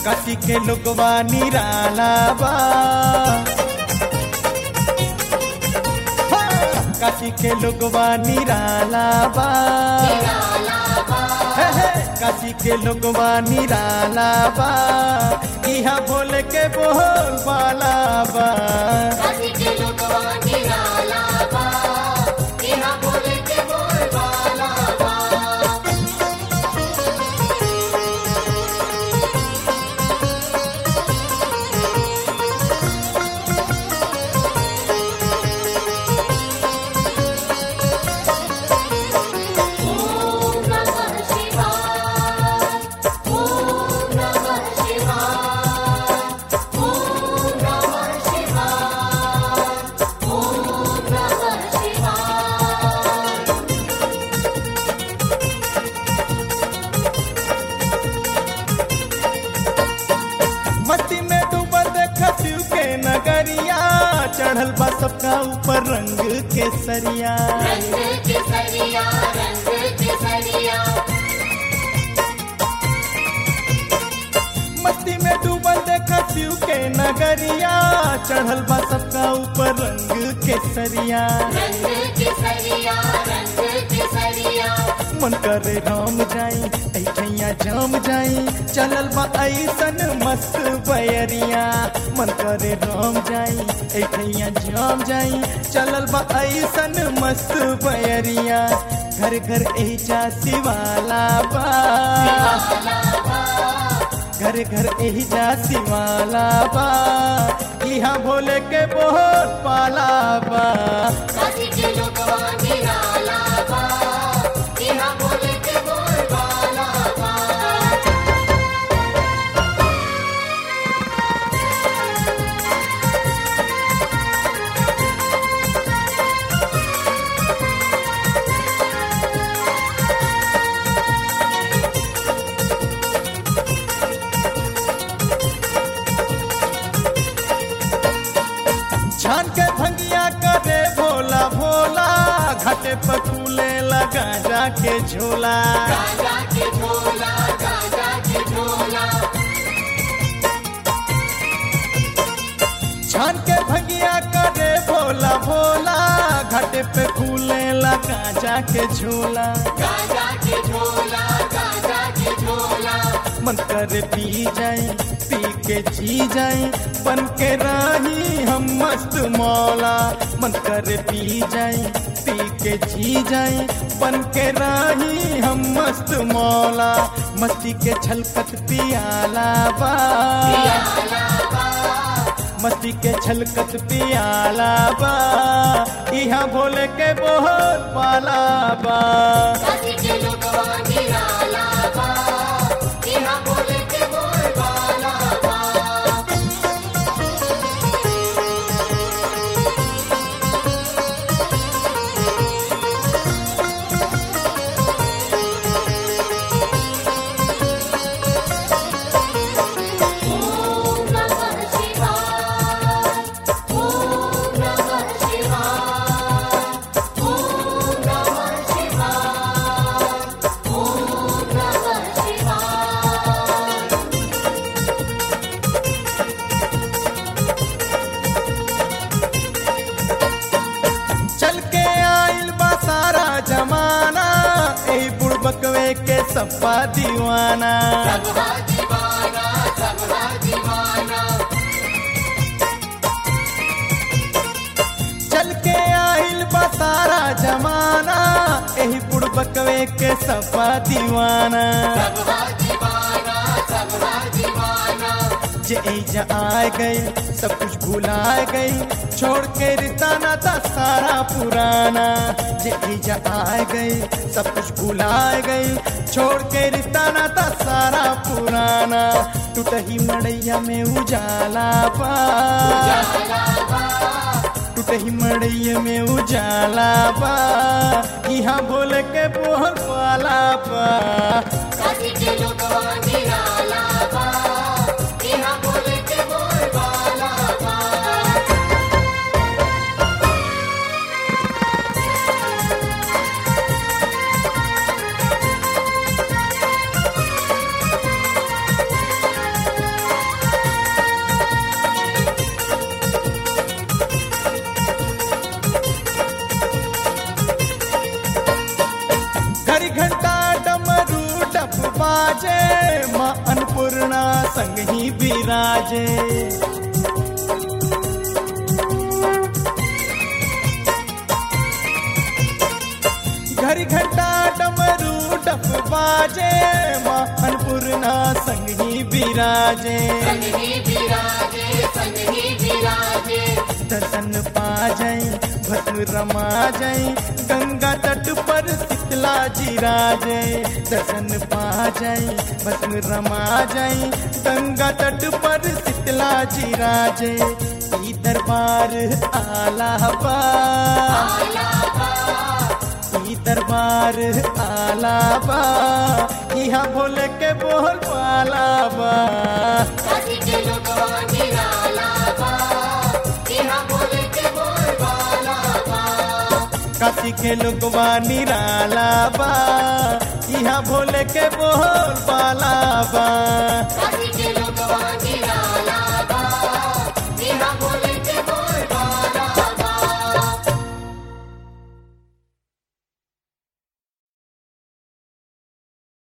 काशी के लोगवा निराला बा हाँ, काशी के लोगवा निराला बा हे, हे, काशी के लोगवा निराला बा इहा बोले के बोल बाला बा काशी के लोगवा निराला बा इहा बोले के बोल बाला बा ओम नमः शिवाय ओम नमः शिवाय ओम नमः शिवाय ओम नमः शिवाय मस्ती में डूबल देख शिव के नगरिया चढ़ल बा सबका ऊपर रंग के सरिया रंग केसरिया रंग केसरिया मस्ती में डूबल देख शिव के नगरिया चढ़ल बा सबका ऊपर रंग के सरिया रंग केसरिया रंग केसरिया मन करे राम जाई ऐठैया जाम जाई चलल बा ऐसन मस्त बयरिया मन करे राम जाई ऐठैया जाम जाई चलल बा ऐसन मस्त बयरिया घर घर एजा शिवाला बा घर घर एजा शिवाला बा इहाँ भोले के बहुत पाला बा काशी के लोगवा निराला बा इहा बोले के बोल बाला बा छान के भंगिया करे भोला भोला घाटे पर फूले लगा जाके झोला गाजा के झोला गाजा के झोला छान के भंगिया करे भोला भोला घाटे पे फूले लगा जाके झोला गाजा के झोला गाजा के झोला मन करे पी जाए पी के जी जाए बन के राही हम मस्त मौला मन करे पी जाए पी के जी जाए बन के राही हम मस्त मौला मस्ती के छलकत पियाला बा मस्ती के छलकत पियाला बा इहाँ भोले के बहुत पाला बा काशी के लोगवा निराला बा इहा बोले के बोल बाला बा ओम नमः शिवाय ओम नमः शिवाय ओम नमः शिवाय ओम नमः शिवाय चल के आइल बा सारा जमाना ए बुड़बकवे के सपा दीवाना सबका दीवाना सबका दीवाना चल के आइल बा सारा जमाना एही बुड़बकवे के सपा दीवाना सबका दीवाना सबका दीवाना जे एजा आ गई सब कुछ भुला गई छोड़ के रिता नाता सारा पुराना जे एजा आ गई सब कुछ भुला गई छोड़ के रिता नाता सारा पुराना टूटही मड़ैया में उजाला पा टूटही मड़ैया में उजाला पा यहाँ बोल के बोल पाला पा काशी के लोगवा निराला बा इहा बोले के बोल बाला बा घड़ी घंटा डमरू डप बाजे माँ अन्नपूर्णा संग ही विराजे घड़ी घंटा डमरू डप बाजे माँ अन्नपूर्णा संग ही विराजे संग ही विराजे संग ही विराजे दर्शन पा जाई भस्म रमा जाई गंगा तट पर शीतला जी राजे दर्शन पा जाई भस्म रमा जाई गंगा तट पर शीतला जी राजे ई दरबार आलाबा ई दरबार आलाबा यहाँ भोले के बोल पालाबा काशी के लोगवा निराला बा यहाँ बोले के बोल बाला बा काशी के लोगवा निराला बा यहाँ भोले के बोल पाला बा